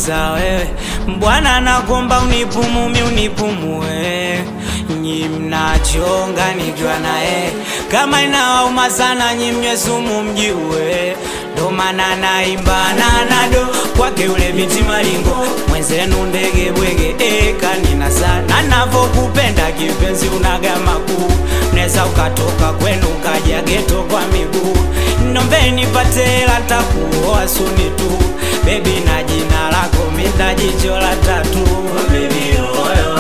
umenza wewe Bwana nakuomba unipumumi unipumue nyi mnachonga nikiwa naye kama inawauma sana nyi mnywe sumu mjiue ndo maana naimba nanado kwake ule miti malingo mwenzenu ndege bwege ekanina sana navokupenda kipenzi unaga makuu neza ukatoka kwenu ukaja geto kwa miguu nombeni patela takuoa suni tu bebi na jina lako minda jicho la tatu bebi oyo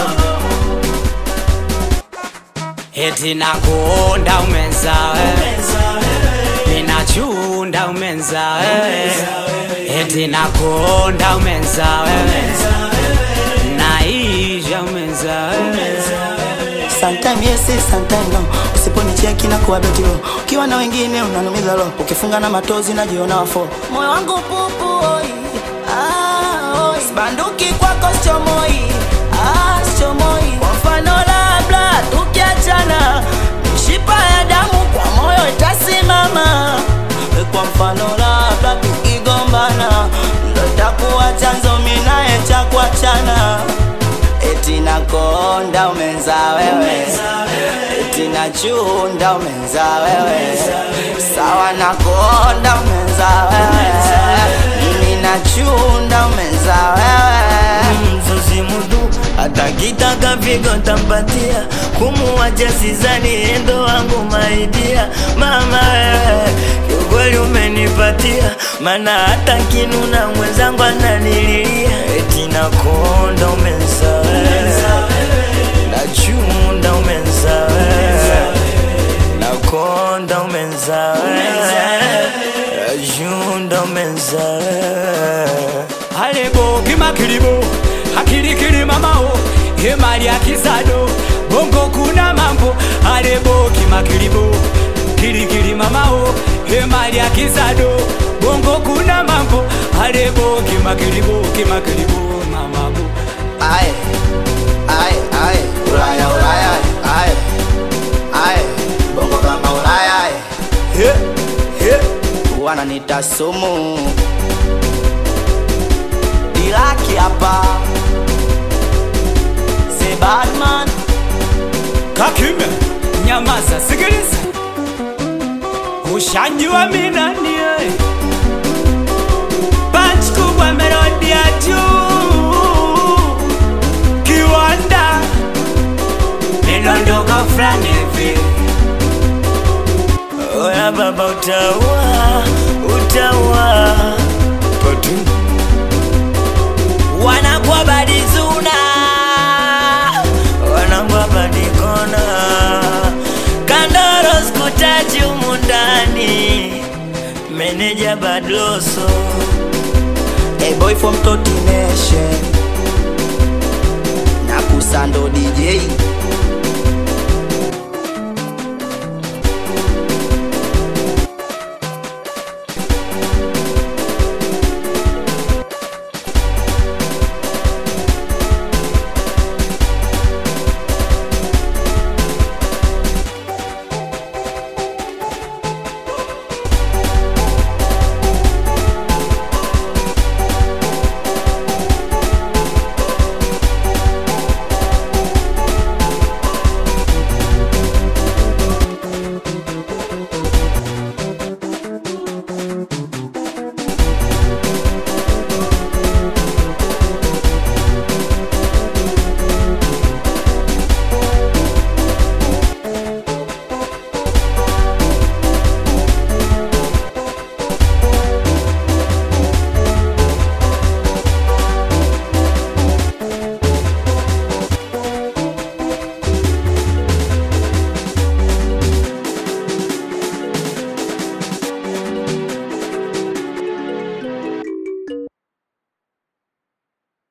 eti nakuonda umenza wewe ninachunda umenza wewe eti nakuonda umenza wewe naisha umenza wewe Sometime yes, sometime no. Usiponicheki na kuwa beti low. Ukiwa na wengine unanumiza roho. Ukifunga na matozi najiona wafo. Moyo wangu pupu oi. Ah, oi. Sibanduki kwako sichomoi. Ah, sichomoi. Kwa mfano labda tukiachana, mishipa ya damu kwa moyo itasimama. Kwa mfano labda tukigombana, ndo itakuwa chanzo mimi naye cha kuachana. Eti nakonda umenza wewe, eti nachunda umenza wewe, sawa nakonda umenza wewe, mimi nachunda umenza wewe. mzuzi mudu atakitaka vigo tampatia kumuwacha sizani endo wangu maidia mama wewe kiukweli umenipatia mana hata kinuna mwenzangu ananililia eti nakonda umenza wewe nachunda umenza wewe nakonda umenza wewe nachunda umenza wewe alebo kimakilibo akilikili mamao hemali akizado bongo kuna mambo alebo kimakilibo kilikili mamao hemali akizado bongo kuna mambo alebo kimakilibo kimakilibo mamabo Aye, aye, aye, Ulaya, Ulaya, aye, aye, bongo kama Ulaya, aye. He, he. wananita sumu Dilaki hapa Say bad man kakime nyamaza sikiliza ushanjua minani eh. punch kubwa melodi ya juu kiwanda midondoka fulani hivi Oya baba utaua, utaua Patu Wanakuwa badizuna Wanakuwa badikona Kandoro skutaji umundani Meneja badloso A boy from Toti Nation Nakusando DJ